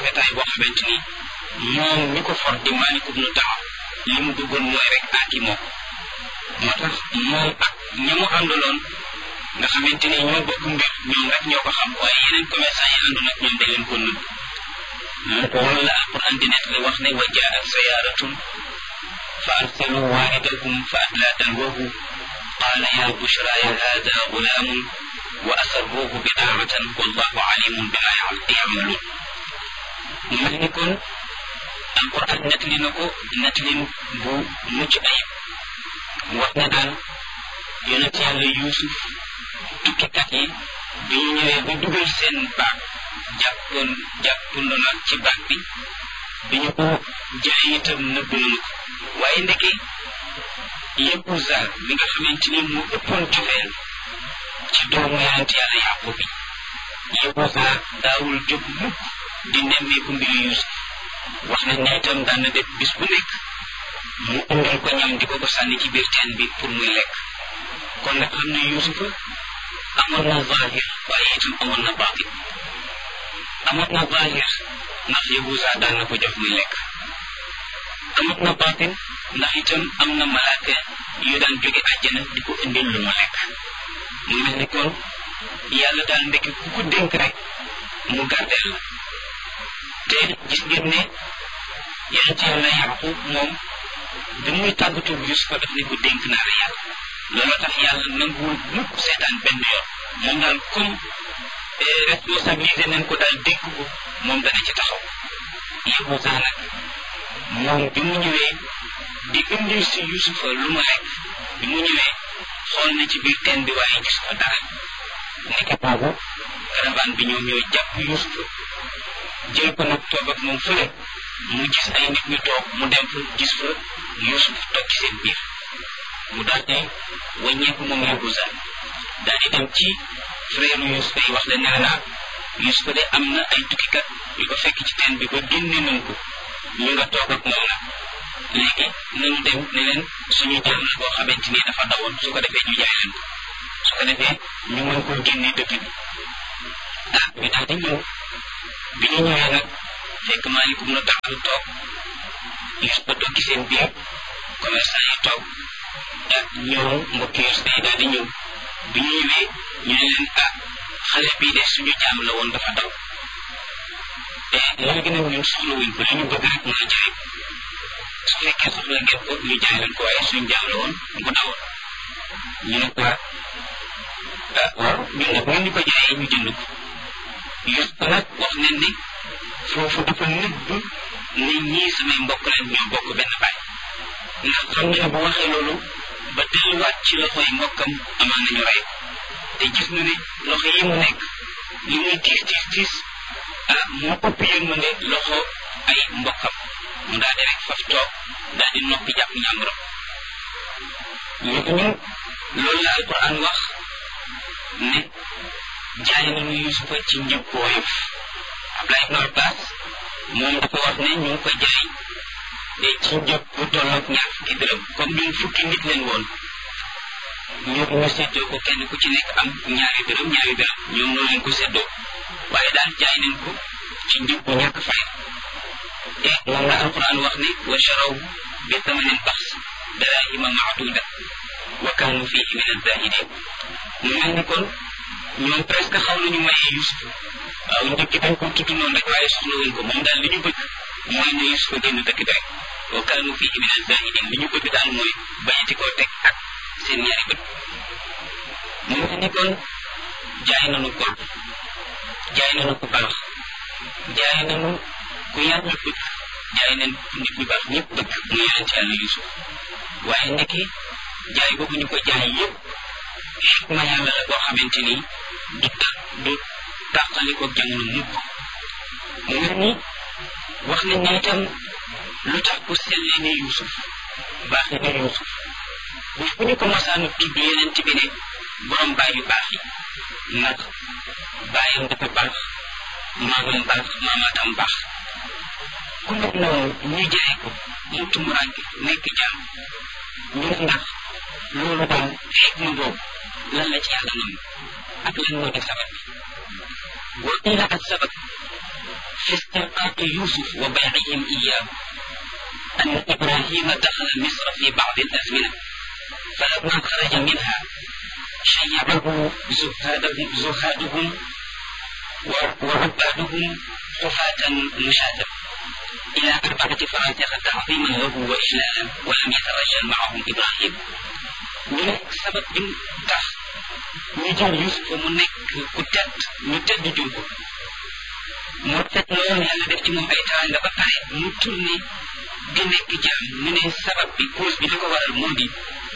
rafetaay boo xamante ni moom mi ko for di Maalik ibnu Daawar li mu bëggoon mooy rek aaki moo ko moo tax moom ak ña mu àndaloon nga xamante ni ñoo bokk mbir ñoom rek ñoo ko xam waaye yeneen commerçant yi àndoon ak ñoom dañ leen ko nëbb loolu la alquran di nekk la wax ne wa jaat sayaaratun fa arsalu waaridahum fa adlaa dalwahu qaala ya bushra ya hada gulaamun wa asarruuhu bidaacatan wallahu alimun bima yacmaluun mu mel ni kon alquran nettali na ko nettalin bu mucc ayib wax ne daal yonent yàlla yuusuf tukkikat yi bi ñu ñëwee ba dugal seen baag jàppoon jàppando na ci baag bi bi ñu ko jëlee itam nëbb nañu ko waaye ndeke Yahuza bi nga xamante ni mu ëppoon cofeel ci doomu yonent yàlla yàqu bi Yahuza daawul jóg mukk di nemmeeku mbiru Yuusuf wax nañ ne itam daan na def bis bu nekk mu indil ko ñam di ko ko sànni ci biir teen bi pour muy lekk kon nag xam ne Yuusufa amoon na zahir waaye itam amoon na baatin amoon na zahir ndax Yahuza daan na ko jox muy lekk amoon na baatin ndax itam am na malaaka yu daan jóge àjjana di ko indil lu mu lekk mu mel ni kon yàlla daal ndekki ku ko dénk rek mu gardeel la te gis ngeen ne yonent yàlla Yaqub moom bi muy tàggatoo Yusufa daf ne ko dénk naa la yàlla looloo tax yàlla nanguwul mukk seetaan benn yoon moom daal comme responsabilisé nañ ko daal dénk ko moom dana ci taxaw Yahuza nag moom bi mu ñëwee di indil si Yusufa lu mu lekk bi mu ñëwee xool na ci biir teen bi waaye gis ko dara nekk boobu caravane bi ñoom ñooy jàpp Yusufa jël ko nag toog ak moom fële mu gis ay nit ñu toog mu dem fa gis fa Yusuf toog ci seen biir mu daal di wàññeeku moom Yahuza daal di dem ci frère Yusufa yi wax leen ne naa Yusufa de am na ay tukkikat yu ko fekk ci teen bi ba génne nañ ko ñu nga toog ak moom nag léegi nañu dem ne leen suñu jàll la boo xamante ni dafa dawoon su ko defee ñu jaay leen ko su ko defee ñu mën koo génne dëkk bi ah ñu daal di ñëw bi ñu ñëwee nag fekk maalikum na taxal toog Yusufa toog ci seen biir commerçant yi toog ak ñëw mbokki Yusufa yi daal di ñëw bi ñu ñëwee ñu ne leen ah xale bii de suñu jaam la woon dafa daw te léegi nag ñun soxla wuñ ko li ñu bëgg rek mooy jaay su fekkee soxla ngeen ko ñu jaay leen ko waaye suñu jaam la woon bu dawoon ñu ne ko ah waaw ñun nag ñu ko jaayee ñu jënd ko Yusufa nag wax nañ ne foofu dafa nëbb ne ñii samay mbokk leen ñoo bokk benn baay ndax xam ne bu waxee loolu ba delluwaat ci loxo yi mbokkam amaan nañu rey ko te gis na ne loxo yi mu nekk li muy tiis tiis tiis ah moo ëpp yërmande loxo ay mbokkam mu daal di rek faf toog daal di noppi jàpp ñàmburam léegi ñun loolu la alquran wax ne jaay nañu yusufa ci njëg bu woyof Abdullah ibn Abbas moom dafa wax ne ñu ngi ko jaay te ci njëg bu tolloog ñaar fukki dërëm comme ñun fukki nit leen woon ñu ñu seddoo ko kenn ku ci nekk am ñaari dërëm ñaari dërëm ñoom noonu leen ko seddoo waaye daal jaay nañ ko ci njëg bu ñàkk fay te moom la alquran wax ne wa charaw bi thamanin bax darahima maaduda wa kaanu fihi min azahidin mu mel ni kon ñoom presque xaw nañu mayee Yusuf waaw njëkk dañ ko tudd noonu rek waaye soxla wuñ ko moom daal li ñu bëgg mooy ne Yusuf génn dëkk bi rek wa kaanu fihi min azahidin li ñu bëgg daal mooy bañati koo teg ak seen ñaari bët mu mel ni kon jaay nañu ko jaay nañu ku baax jaay nañu ku yàlla bëgg jaay nañ nit ñu baax ñëpp bëgg mu yonent yàlla Yusuf waaye ndekki jaay boobu ñu ko jaay yëpp xikma yàlla la boo xamante ni du ta du tàqali ko jamono mukk mu mel ni wax nañ ne itam lu tax ku sellee ne Yusuf baaxee ne Yusuf bis bu ñu ko masaanu tudd yonent bi ne borom baay yu baax yi ndax baayam dafa baax maamam baax maamaatam baax ku mel noonu ñu jaay ko mu tumuranke nekk jaam ñu ne ndax loolu daal xikma boobu lan la ci yàlla nam ak lan moo di sabab bi wa qiila ak sabab في استرقاق يوسف وبيعهم إياه أن إبراهيم دخل مصر في بعض الأزمنة فلما خرج منها شيعه زهادهم, زهادهم وربادهم حفاة مشاة إلى أربعة فراتخ تعظيما له وإجلالا ولم يترجل معهم إبراهيم من سبب بن تخ نجل يوسف منك كتت نتد جوه moo fekk loolu yàlla def ci moom ay tànga ba pare mu tourné di nekk jaam mu ne sabab bi cause bi li ko waral moo di